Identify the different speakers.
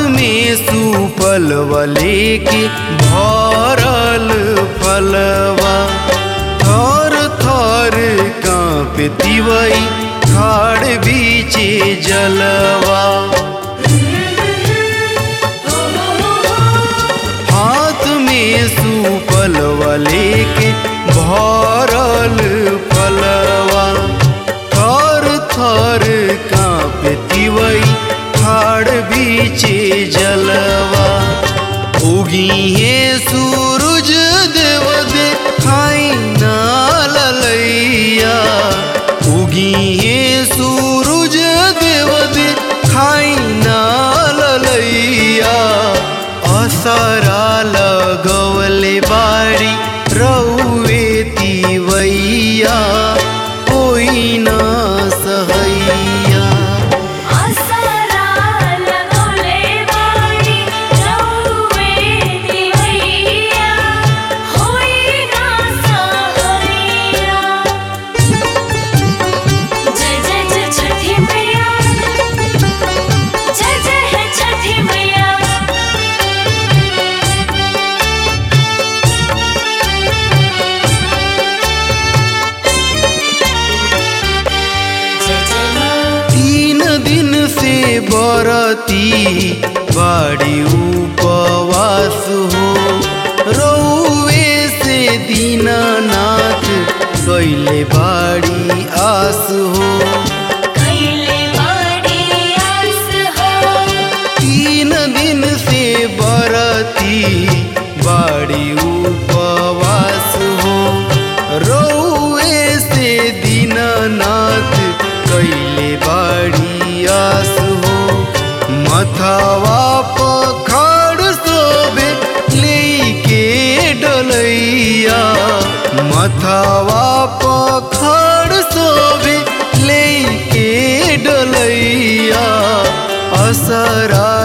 Speaker 1: में सुपलवा लेके भरल फलवा थर थर कांपे तिवई खाड़ बीचे जलवा हाथ में सुपलवा लेके भरल फलवा थर थर कांपे तिवई खाड़ बीचे जलवा उगी है सूरज देव दे खाई ना ललैया उगी है सूरज देव दे खाई ना ललैया असरा लगवले बाड़ी रौवे तिवैया कोई ना सहैया
Speaker 2: असरा लगोले बाड़ी रौवे दिवैया होई ना सहैया जय जय जय छठी मैया जय जय है छठी मैया जय जय माँ
Speaker 1: तीन दिन से बरती बाड़ी उपवास हो रौवे से दीनानाथ कैले बाड़ी आस हो
Speaker 2: कैले बाड़ी आस हो
Speaker 1: तीन दिन से बरती बाड़ी उपवास हो रौवे से दीनानाथ कैले बाड़ी आस हो मथावा पखाड़ सोबे लेके डलैया मथावा पखाड़ सोबे लेके डलैया असरा